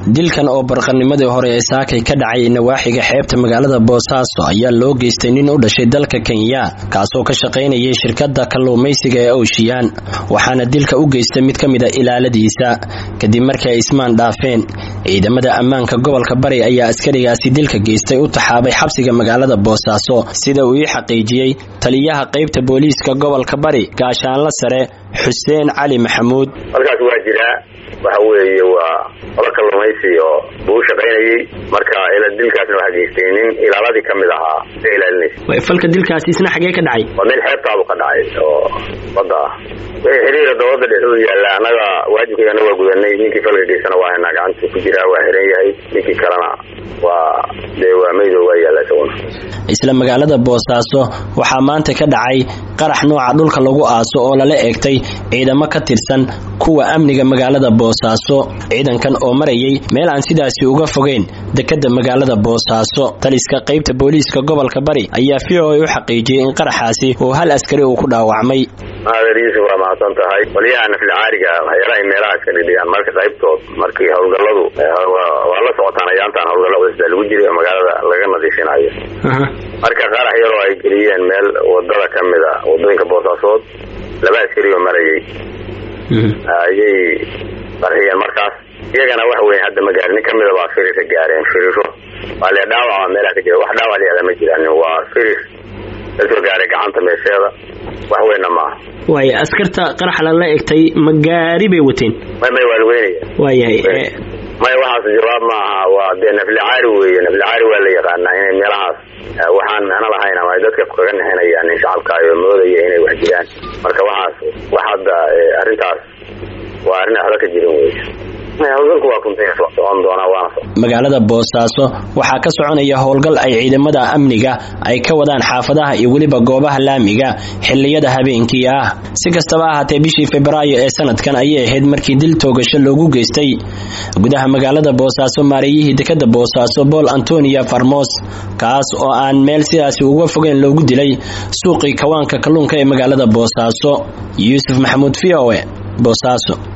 dilkan oo barqanimadii hore ee saakay ka dhacay nawaaxiga xeebta magaalada boosaaso ayaa loo geystay nin u dhashay dalka kenya kaasoo ka shaqaynayay shirkadda kalluumaysiga ee owshiyaan waxaana dilka u geystay mid ka mid a ilaaladiisa kadib markii ay ismaan dhaafeen ciidamada ammaanka gobolka bari ayaa askarigaasi dilka geystay u taxaabay xabsiga magaalada boosaaso sida uu ii xaqiijiyey taliyaha qaybta booliiska gobolka bari gaashaanla sare xuseen cali maxamuud halkaas waa jiraa waxa weeye waa qolo kalluumaysi oo buu u shaqaynayey marka dilkaasna waxa geystay nin ilaaladii ka mid ahaa ka ilaalinaysa falka dilkaasi isna xagee ka dhacay waa meel xeebtaabu ka dhacay oo badda ah wixii xiriira dowladda dhexdooda yaalla annaga waajibkeedana waa gudanay ninkii falka geystana waa haynaa gacanta ku jiraa waa xiran yahay ninkii kalena waa dee waa maydo waa yaalla isaguna isla magaalada boosaaso waxaa maanta ka dhacay qarax nooca dhulka lagu aaso oo lala eegtay ciidamo ka tirsan kuwa amniga magaalada boosaaso ciidankan oo marayay meel aan sidaasi uga fogeyn dekadda magaalada boosaaso taliska qaybta booliiska gobolka bari ayaa v o a u xaqiijiyey in qaraxaasi uu hal askari uu ku dhaawacmay maader yuusuf waa mahadsan tahay qolyaha naflicaariga waxyaalahay meelaha iska dhidhigaan marka qaybtood markii howlgalladu waa la socotaan ayaantaan howlgallo cusbaa lagu jiray oo magaalada laga nadiifinayo marka qarax yaroo ay geliyeen meel wadada ka mid a wadooyinka boosaasood laba askari oo marayay ayay qarxiyeen markaas iyagana waxa weya hadda magaari nin kamida baa firirka gaareen firiro waa lee dhaawaca meelaha ka jira wax dhaawac leeda ma jiraan waa firir kasoo gaaray gacanta meesheeda wax weynna maaha waaya askarta qarax lala egtay ma gaari bay wateen may may waa laweynaya waayahay maya waxaas jawaab maaha waa dee naflicaari weeye naflicaari waa la yaqaanaa inay meelahaas waxaan macno lahayn ama ay dadka kaga nexinayaan in shacabkaayo moodaya inay wax jiraan marka waxaas wax hadda arrintaas waa arrin waxba ka jirin wey howlgalku waa kuntay socon doonaa waana magaalada boosaaso waxaa ka soconaya howlgal ay ciidamada amniga ay ka wadaan xaafadaha iyo weliba goobaha laamiga xiliyada habeenkii ah si kastaba ahaatee bishii febraayo ee sanadkan ayay ahayd markii dil toogasho loogu geystay gudaha magaalada boosaaso maareeyihii dekada boosaaso bool antonia farmos kaas oo aan meel sidaasi uga fogeyn loogu dilay suuqii kawaanka kalluunka ee magaalada boosaaso yuusuf maxamuud v o e boosaaso